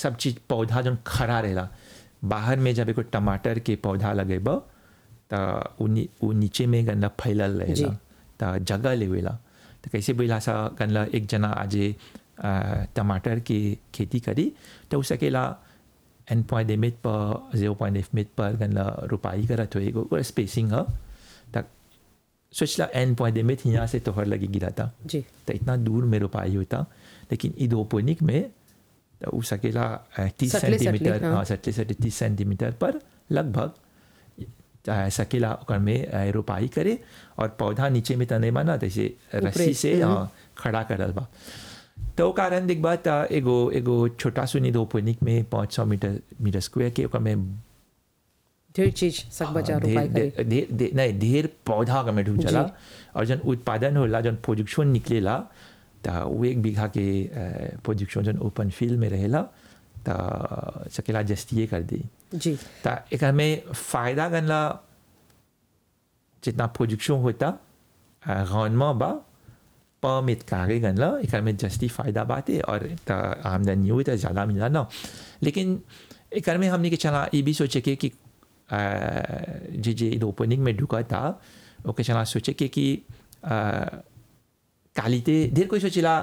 सब चीज पौधा जौन खड़ा रहेला बाहर में जब एगो टमाटर के पौधा लगेब त उ नी- उ नीचे में गनला फैलल रहेला त जगह लेवेला त कैसे बोला सा गनला एक जना आजे आ, टमाटर की खेती करी तो उ सकेला एन पॉइंट एमिट पर जीरो पॉइंट एफ मिट पर गनला रुपाई करत हो एगो स्पेसिंग ह त सोचला एन पॉइंट एमिट यहाँ से तोहर लगी गिरा था जी तो इतना दूर में रोपाई होता लेकिन इडोपोनिक में तो उ सकेला तीस सटले- सटले, सेंटीमीटर हाँ। हाँ सटले सटले तीस सेंटीमीटर पर लगभग अ, सकेला ओकर में अ, रोपाई करे और पौधा नीचे में तने माना जैसे रस्सी से हाँ, खड़ा करल बा तो उ कारण देख बात एगो एगो छोटा सुनी इडोपोनिक में पाँच सौ मीटर मीटर स्क्वायर के ओकर में ढेर चीज सब बचा हाँ, रुपाई ढेर करे ढेर- ढेर नहीं ढेर पौधा का में ढूंढ चला और जन उत्पादन होला जन प्रोडक्शन निकलेला त वो एक बीघा के प्रोडक्शन जन ओपन फील्ड में रहेला त सकेला जस्तिए कर दी जी त एक में फायदा गनला जितना प्रोडक्शन होता रौनमा बा परमिट कागे गनला एक में जस्ती फायदा बाते और त आमदनी हुई तो ज़्यादा मिला ना लेकिन एक में हमने के चला ये भी सोचे के कि अ, जे जे ओपनिंग में ढुका था ओके चला सोचे के कि क्वालिटी ढेर कोई सोचेला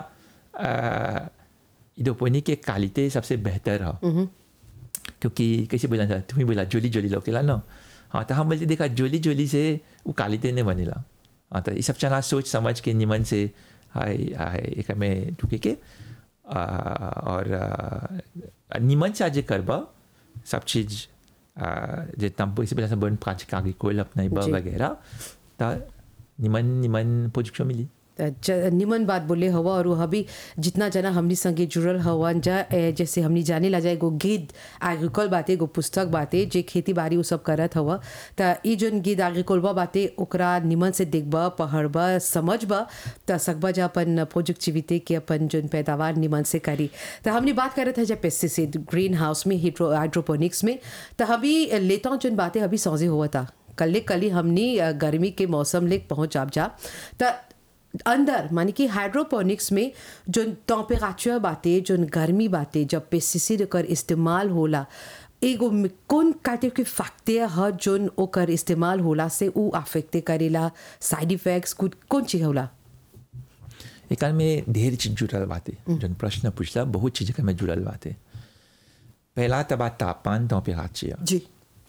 इडोपोनिक के क्वालिटी सबसे बेहतर है क्योंकि कैसे बोला था तुम्हें बोला जोली जोली लोकेला ना हाँ तो हम बोलते देखा जोली जोली से वो कालिते ने बनेला हाँ तो ये सब चला सोच समझ के निमन से हाय हाय एक में ढुके के आ, और आ, निमन से आज करबा सब चीज आ, जितना पैसे पैसा बन पाँच कागज कोल अपना जी। वगैरह तो निमन निमन पोजिशन मिली त ज- निमन बात बोले हवा और वो अभी जितना जना हमनी संगे जुड़ल हवन जा ए, जैसे हमनी जाने ला जाए एगो गीत एग्रीकल बाते एगो पुस्तक बाते जे खेती बाड़ी उ सब करत हवा त ई जोन गीत एग्रीकलबा बाते ओकरा निमन से देखबा पढ़बा समझबा त सकबा जा अपन प्रोडक्टिविटी के अपन जोन पैदावार निमन से करी त हमनी बात करत है जा पेस्टिसाइड ग्रीन हाउस में हिड्रो हाइड्रोपोनिक्स में त अभी लेता जोन बातें अभी सौजे हुआ था कल कल हमनी अ, गर्मी के मौसम ले पहुंच आप जा त अंदर मानी कि हाइड्रोपोनिक्स में जो टेम्परेचर बाते जो गर्मी बाते जब पेस्टिसाइड कर इस्तेमाल होला एगो में कौन काटे के फैक्टर ह जोन ओकर इस्तेमाल होला से उ अफेक्ट करेला साइड इफेक्ट्स कुछ कौन चीज होला एक में ढेर चीज जुड़ल बाते जन प्रश्न पूछला बहुत चीज में जुड़ल बाते पहला तबा तापमान टेम्परेचर जी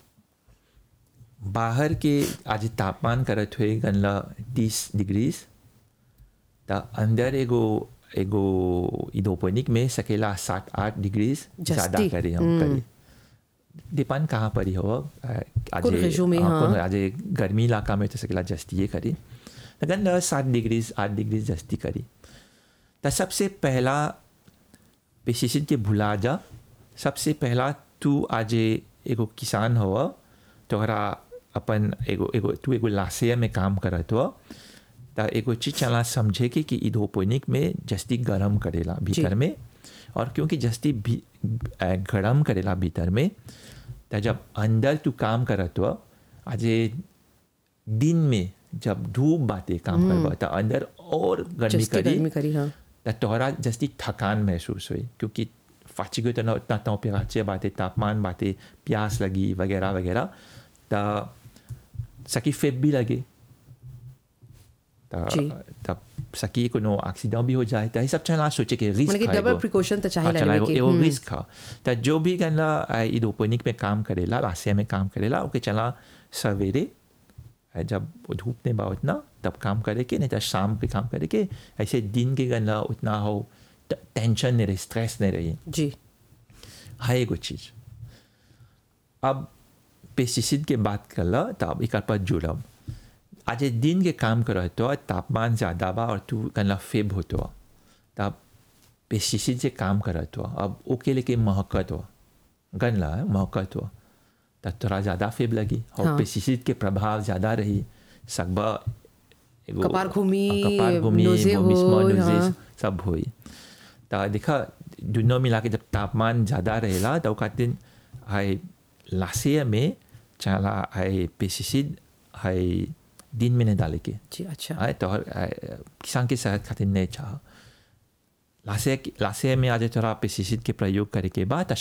बाहर के आज तापमान करत हुए गनला तीस डिग्रीज त अंदर एगो एगो इडोपोनिक में सकेला सात आठ डिग्रीज ज़्यादा जस्ती, करे हम करे डिपेंड कहाँ पर ही हो आज कौन région में, हाँ। आज गर्मी इलाका में तो सकेला जस्ती ये करी लगन सात डिग्रीज आठ डिग्रीज जस्ती करी त सबसे पहला पेस्टिसाइड के भुला जा सबसे पहला तू आज एगो किसान हो तोहरा अपन एगो एगो तू एगो लाशे में काम करत हो त एगो चीज चला समझे के कि इडोपोनिक में जस्ती गरम करेला भीतर में और क्योंकि जस्ती भी अ, गरम करेला भीतर में त जब अंदर तू काम करत हो आज दिन में जब धूप बाते काम करबा त अंदर और गर्मी जस्ती करी गर्मी करी हाँ त तोहरा जस्ती थकान महसूस हुई क्योंकि फाची गई तो ना उतना टेम्परेचर बातें तापमान बातें प्यास लगी वगैरह वगैरह त सकी फेब भी लगे जी। त तब सकी कोनो एक्सीडेंट भी हो जाए त ये सब चला सोचे कि रिस्क मतलब कि डबल प्रिकॉशन तो चाहे चला लेवे के एगो रिस्क है त जो भी गनला इडोपोनिक में काम करेला रास्ते में काम करेला ओके चला सवेरे है जब वो धूप नहीं बा उतना तब काम करे के नहीं तो शाम पे काम करे के ऐसे दिन के गनला उतना हो ट- टेंशन नहीं रही स्ट्रेस नहीं रही जी है एगो चीज अब पेस्टिसाइड के बात करला तो अब एक पर जुड़ब आज दिन के काम करत हो तापमान ज़्यादा बा और तू कनला फेब होतो तब पेस्टिसाइड से काम करत हो अब ओके लेके महकत हो गनला है, महकत हो तब तोरा ज़्यादा फेब लगी और हाँ। पेस्टिसाइड के प्रभाव ज़्यादा रही सकबा एगो कपार घूमी, कपार घूमी नोज़े वोमिस्मा, होई, नोज़े हाँ। सब होई त देखा दुनों मिला के जब तापमान ज़्यादा रहेला तो खातिर हाई लाशे में चला हाई पेस्टिसाइड हाई दिन में नहीं डाले के जी अच्छा आए तो हर आए, किसान के सेहत खातिर नहीं चाह लाशे लाशे में आज थोड़ा पेस्टिसाइड के प्रयोग करे के बाद